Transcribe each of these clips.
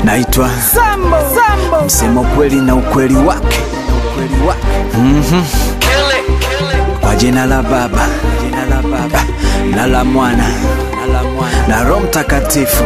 naitwa Sambo, Sambo. msema ukweli na ukweli wake Mhm. kwa jina la baba jina la baba na la mwana na la mwana na roho mtakatifu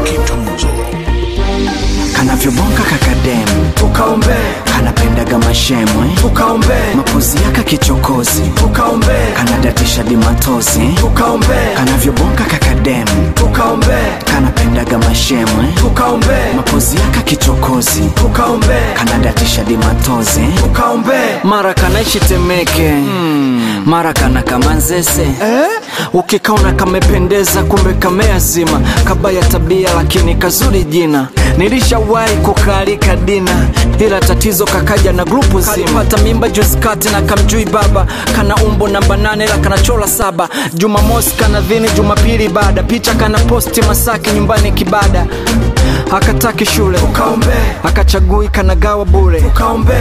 kanavyobonga kakademu Tukaombe, kanapendaga mashemwe tukaombe, mapozi yaka kichokozi tukaombe, kanadatisha dimatozi tukaombe, kanavyobonga kakademu tukaombe, kanapendaga mashemwe tukaombe, mapozi yaka kichokozi tukaombe, kanadatisha dimatozi tukaombe. mara kanaishi temeke mara kana kamanzese Eh? ukikaona kamependeza kumbe kameazima kabaya tabia lakini kazuri jina nilishawahi kukalika dina ila tatizo kakaja na grupu zima pata mimba juzi kati na kamjui baba kana umbo namba nane la kanachola saba jumamosi kana dhini jumapili baada picha kana posti masaki nyumbani kibada akataki shule Tukaombe, akachagui kanagawa bure tukaombe,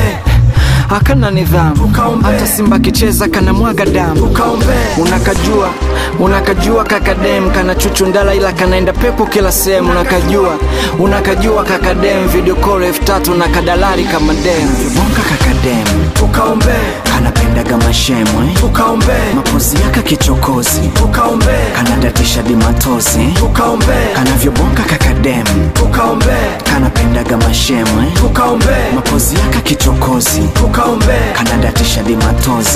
akana nidhamu Tukaombe. hata simba akicheza kana mwaga damu tukaombe, unakajua unakajua kakadem kana chuchundala ila kanaenda pepo kila sehemu unakajua unakajua kakadem video call elfu tatu na kadalari kama dem bonga kakadem tukaombe, kanapendaga mashemwe tukaombe, mapozi yaka kichokozi tukaombe, kanadatisha dimatozi tukaombe, kanavyobonga kakadem tukaombe, kanapendaga mashemwe tukaombe, mapozi yaka kichokozi tukaombe, kanadatisha dimatozi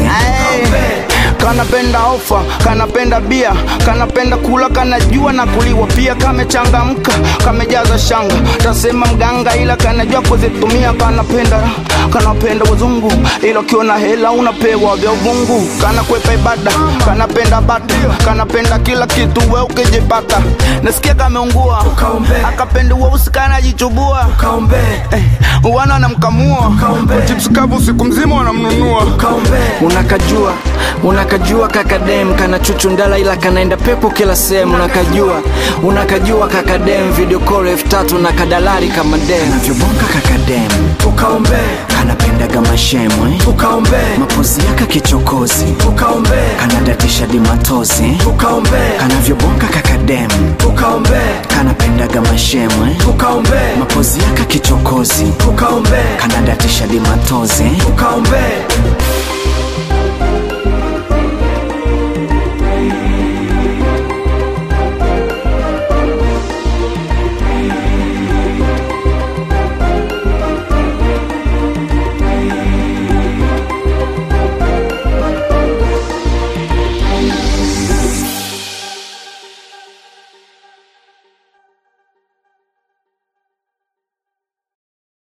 kanapenda ofa kanapenda bia kanapenda kula kanajua na kuliwa pia kamechangamka kamejaza shanga tasema mganga ila kanajua kuzitumia kanapenda kanapenda wazungu ila ukiwa na hela unapewa vya uvungu kanakwepa ibada kanapenda bata kanapenda kila kitu we ukijipata nasikia kameungua Tukaombe. akapenda weusi kanajichubua tukaombe, eh, wana wanamkamua Tukaombe. chips kavu siku mzima wanamnunua tukaombe, unakajua unakajua kakadem kana chuchundala ila kanaenda pepo kila sehemu unakajua unakajua kakadem video call elfu tatu na kadalari kama dem navyobonga kakadem tukaombe, kanapendaga mashemwe tukaombe, mapozi yaka kichokozi tukaombe, kanadatisha dimatozi tukaombe, kanavyobonga kakadem tukaombe, kanapendaga mashemwe tukaombe, mapozi yaka kichokozi tukaombe, kanadatisha dimatozi tukaombe,